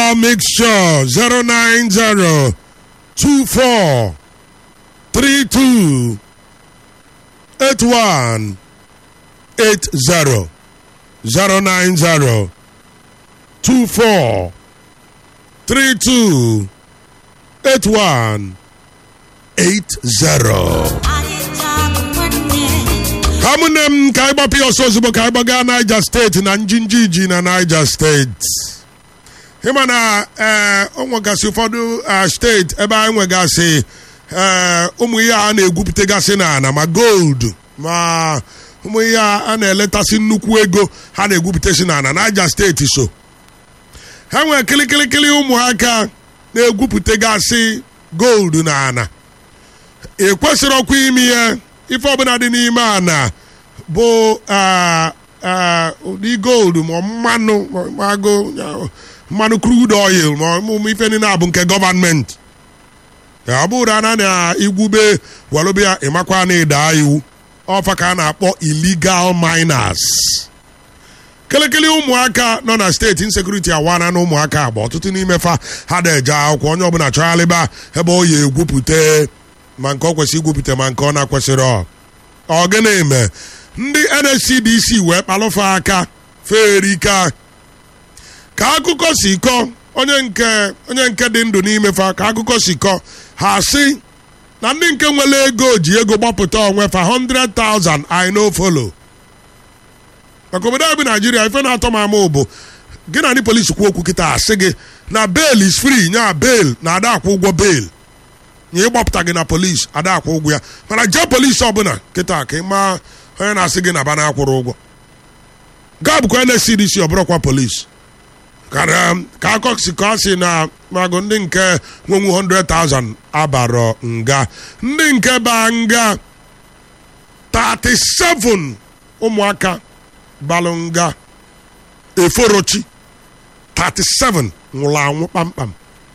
Royal Mixture 090 24 32 81 80 090 24 32 81 80 ka mụnne m ka anyị gbapụ ya ọsọ ozugbo ka anyị gbaga Niger steeti na njinji iji na Niger steeti ịma na ee o nwegasị ụfọdụ eh, steeti ebe anyị nwegasị ee ụmụ ihe a na-egwupụtagasị n'ala ma gold ma ụmụ ihe a na-eletasị nnukwu ego ha na-egwupụtasị n'ala Niger steeti so ha nwere kịlịkịlịkịlị ụmụaka na-egwupụtagasị gold n'ala ị kwesịrị ọkwa ime ihe ife ọbụla dị n'ime ana bụ ah, ah, ụdị gold ma mmanụ ma agụ mmanụ crude oil ma ụmụ ife niile abụ nke gọvanmenti ọ bụrụ na na igwube walụbịa ịmakwa na ịda iwu ọfa ka a na-akpọ illegal miners kelekele ụmụaka nọ na steeti insekuriti awana na ụmụaka agba ọtụtụ n'ime fa ha na-eje akwụkwọ onye ọbụla chọgharịba ebe ọ ya egwupụta ma nke ọ kwesịrị igwupụta ma nke ọ na-akwesịrị ọ ọ gịnị mee ndị NSCDC wee kpalụfa aka ferika ka akụkọ si kọ onye nke onye nke dị ndụ n'ime fa ka akụkọ si kọ ha sị na ndị nke nwere ego ji ego gbapụta onwe fa 100,000 I no follow maka obodo anyị bụ naijiria ife na-atọ m ama bụ gị na ndị polisi kwuo okwu kịta asị gị na bail is free nya bail na ada akwụ ụgwọ bail nye ịgbapụta gị na polisi ada akwụ ụgwọ ya mana jee polisi ọbụla kịta ka ị maa onye na-asị gị na ba na-akwụrụ ụgwọ gaa bụkwa NSCDC ọbụrụkwa polisi kara ka akọsi ka ọ sị na magụ ndị nke nwenwu 100,000 abarọ nga ndị nke ba nga 37 ụmụaka balụ nga eforochi 37 nwụrụ anwụ kpamkpam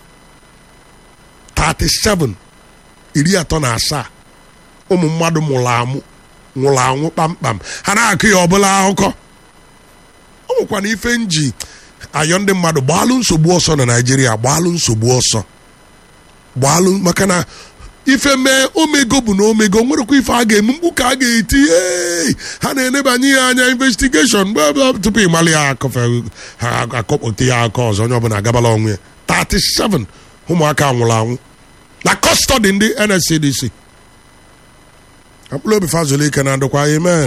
37 iri atọ na asaa ụmụ mmadụ mụrụ amụ nwụrụ anwụ kpamkpam ha na-akụ ya ọbụla akụkọ ọ nwekwana ife nji ayọ ndị mmadụ gbaalụ nsogbu ọsọ na naijiria gbaalụ nsogbu ọsọ gbaalụ maka na ife mee omego bụ na omego nwerekwa ife a ga-eme mgbu ka a ga-eti "Hey!" ha na-enebanye ya anya investigeshon bla bla tupu ịmalị ya akọfe ha akọpụta ya aka ọzọ onye ọbụla agabala onwe ya 37 ụmụaka nwụrụ anwụ na kọstọdị ndị NSCDC mkpụrụ obi fazụlụ ike na ndokwa amen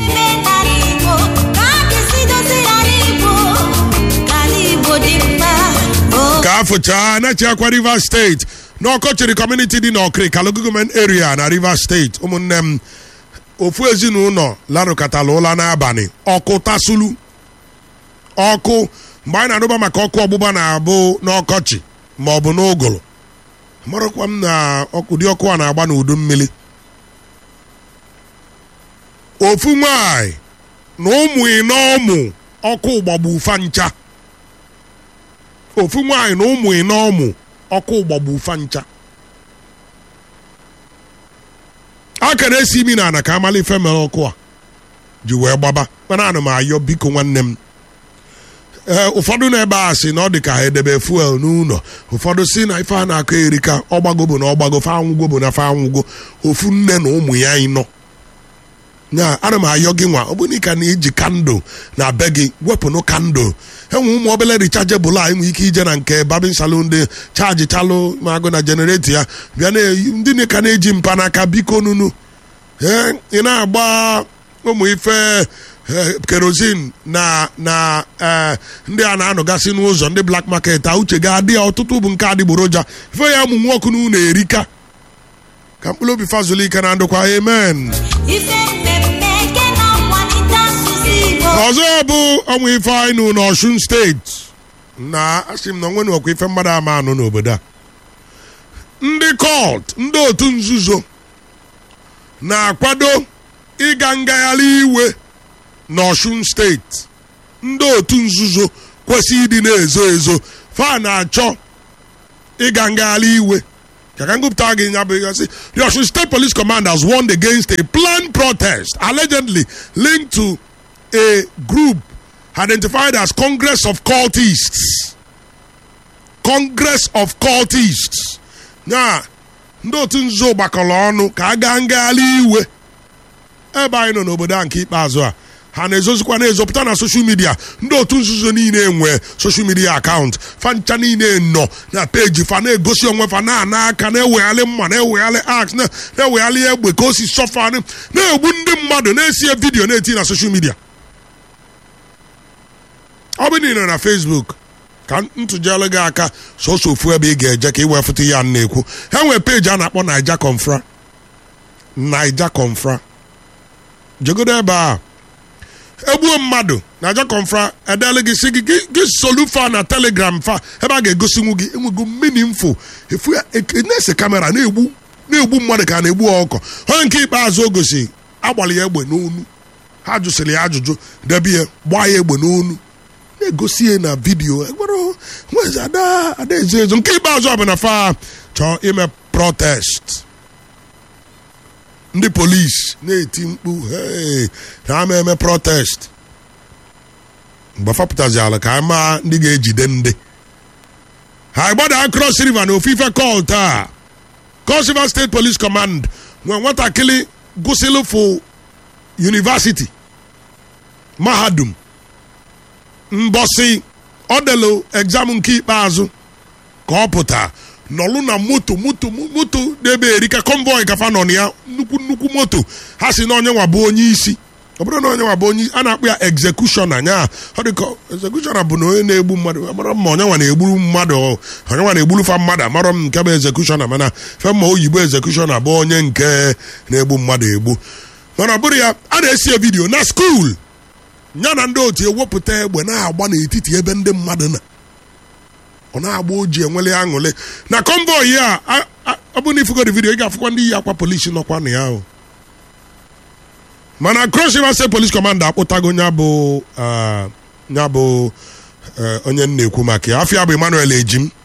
ka afụchaa na-echekwa Rivers steeti n'ọkọchịrị kọmuniti dị n'ọkịrị kalụ gọọmenti area na Rivers steeti ụmụnne m ofu ezinụlọ larụkọtala ụla n'abalị ọkụ tasulu ọkụ mgbe anyị na-adụba maka ọkụ ọgbụgba na-abụ n'ọkọchị ma ọ bụ n'ụgụrụ marakwa m na ụdị ọkụ a na-agba n'udu mmiri ofu nwanyị na ụmụ ịnọ ụmụ ọkụ gbagbu ufa ncha ofu nwaanyị na ụmụ ịnọ ụmụ ọkụ gbagbu ufa ncha aka na-esi imi na ana ka amala ife mere ọkụ a ji wee gbaba mana ana m ayọ biko nwanne m ee ụfọdụ na-ebe a sị na ọ dị ka ha edebe fuel n'ụlọ ụfọdụ si na ife a na-akọ erika ọgbago bụ na ọgbago fa anwụgo bụ na fa anwụgo ofu nne na ụmụ ya ịnọ nya ana m ayọ gị nwa ọ bụrụ ka na-eji kandụl na be gị wepụnụ kandụl enwe ụmụ obele richajebụl a enwe ike ije na nke babin salon dị chaji chalụ ma agụ na jenereto ya bịa na ndị na ka na-eji mpanaka biko nunu ee ị na-agba ụmụ ife kerozin na na ee ndị a na-anọgasị n'ụzọ ndị blak market a uche ga-adị ya ọtụtụ bụ nke adịgboroja ife ya ụmụ nwoke n'ụlọ erika ka mkpụrụ obi fazụlụ ike na ndụkwa amen ọzọ bụ ọnwa ife anyị nụ n'Ọshun steeti na asị m na onwe nwekwa ife mmadụ ama anụ n'obodo a ndị kọlt ndị otu nzuzo na-akwado ịga ngagharị iwe n'Ọshun steeti ndị otu nzuzo kwesịrị ịdị na-ezo ezo fa na-achọ ịga ngagharị iwe ka ka ngụpụta gị nya bụ ihe sị the Osun State Police Command has warned against a planned protest allegedly linked to a group identified as Congress of Cultists congress of cultists ya ndị otu nzuzo gbakọrọ ọnụ ka a gaa ngagharị iwe ebe anyị nọ n'obodo a nke ikpeazụ a ha na-ezozikwa na-ezopụta na soshal midia ndị otu nzuzo niile enwe soshal midia akaụntụ fancha niile nọ na peji fa na-egosi onwe fa na-ana aka na-ewegharị mma na-ewegharị aks na-ewegharị egbe ka o si sọfa na-egbu ndị mmadụ na-esie vidiyo na-eti na soshal midia ọ bụ niile na facebook ka ntụjere gị aka sọsọ ofu ebe ị ga-eje ka ị wee fụta ya na-ekwu ha nwere peji a na-akpọ naija confra naija confra jegodo ebe a egbuo mmadụ na aja confra edele gị si gị gị solu fa na telegram fa ebe a ga-egosinwu gị enwego mmini mfo efu ya na-ese kamera na-egbu na-egbu mmadụ ka a na-egbu ọkọ onye nke ikpeazụ o gosi agbalị ya egbe n'onu ha jụsịrị ya ajụjụ debe ya gbaa ya egbe n'onu na-egosi ya na vidiyo nwezi ada ada ezo ezo nke ikpeazụ ọ bụ na fa chọọ ime protest ndị polisi na-eti mkpu hey ha ama eme protest mgbe fapụtaziala ka anyị maa ndị ga-ejide ndị ha gbada cross river na ofufe call taa cross river state police command nwee nwatakịrị gụsịlụ fụ university mahadum mbọsị ọdelu egzam nke ikpeazụ ka ọ pụta nọlụ na moto moto moto n'ebe erika convoy kafa nọ na ya nnukwu nnukwu moto ha si na onye nwa bụ onye isi ọ bụrụ na onye nwa bụ onye a na-akpụ ya execution anya ọ dị ka execution bụ na onye na-egbu mmadụ amara ma onye nwa na-egburu mmadụ onye nwa na-egburu fa mmadụ amara m nke bụ execution mana fe ma oyibo execution abụ onye nke na-egbu mmadụ egbu mana ọ bụrụ ya a na-esi vidiyo na skuul ya na ndị otu ewepụta egbe na-agba n'etiti ebe ndị mmadụ na ọ na-agba oji enwele aṅụle na convoy a ọ bụ na ifugodi vidiyo ị ga-afụkwa ndị yi akwa polisi nọkwa na ya ahụ mana cross river state police commander akpụtago ya bụ ya bụ onye na-ekwu maka ya afọ ya bụ emmanuel ejim